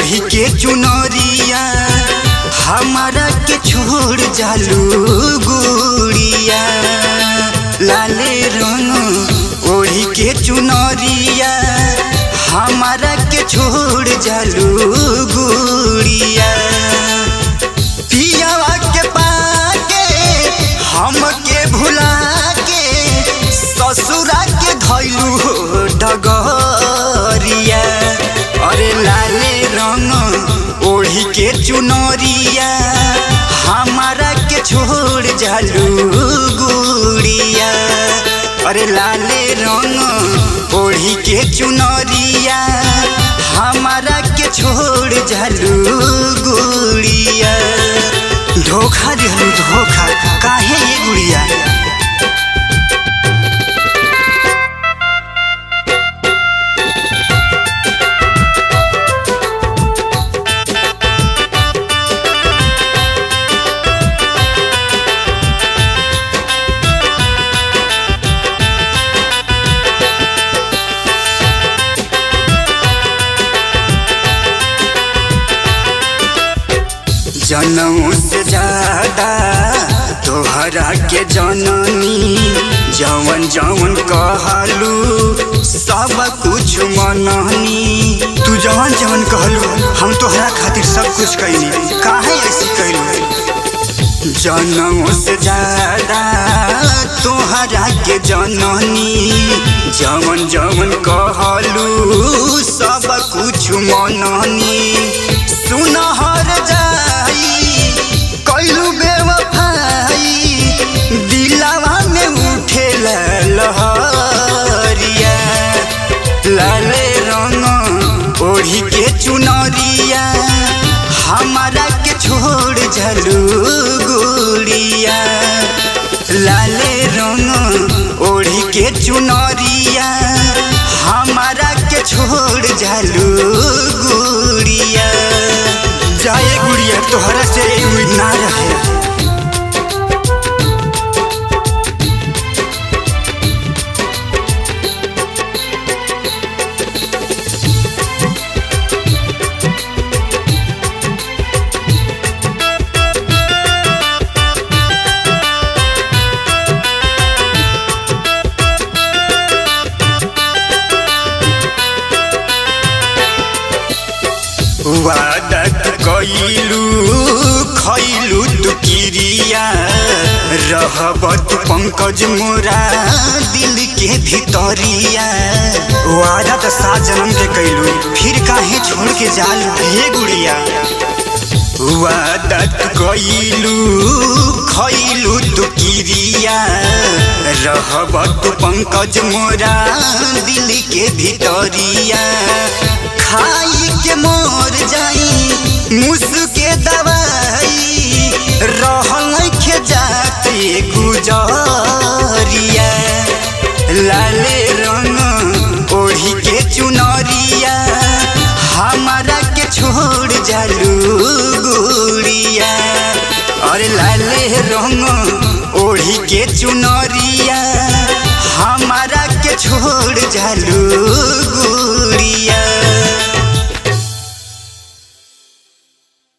ओढ़ी के चुनरिया हमारा के छोड़ जालू गुड़िया लाले रंग ओढ़ी के चुनरिया हमारा के छोड़ जालू गुड़िया पियावा के पाके हमके भुला के ससुरा के धैलू डगरिया अरे लाले रंग ओढ़ी के चुनरिया हमारा के छोड़ जालू गुड़िया अरे लाले रंग ओढ़ी के चुनरिया हमारा के छोड़ जालू गुड़िया धोखा दिहलू धोखा काहे ये गुड़िया जनऊ से ज्यादा तोहरा के जननी जवन जवन कहलू सब कुछ मननी तू जवन जवन कहलू हम तोहरा खातिर सब कुछ कैली काहे ऐसी कैलू जनऊ से ज्यादा तोहरा के जननी जवन जवन कहलू सब कुछ मननी सुनहर जाई कैलू बेवफाई दिलावा में उठे लहरिया लाले रंग ओढ़ी के चुनरिया हमारा के छोड़ झलू गुड़िया लाले रंग ओढ़ी के चुनरिया हमारा के छोड़ झलू गुड़िया जाए गुड़िया तोहरा से उम्मीद ना रहे वादत कैलू खैलू तू किरिया रहबत पंकज मोरा दिल के भीतरिया वादा तो सात जन्म के कैलू फिर काहे छोड़ के जालू हे गुड़िया वादत कैलू खैलू तू किरिया रहबत पंकज मोरा दिल के भीतरिया खाई के मोर जाई मुसके दवाई रहल के जाते गुजरिया लाले रंग ओढ़ी के चुनरिया हमारा के छोड़ जालू गुड़िया अरे लाले रंग ओढ़ी के चुनरिया हमारा के छोड़ जालू गुड़िया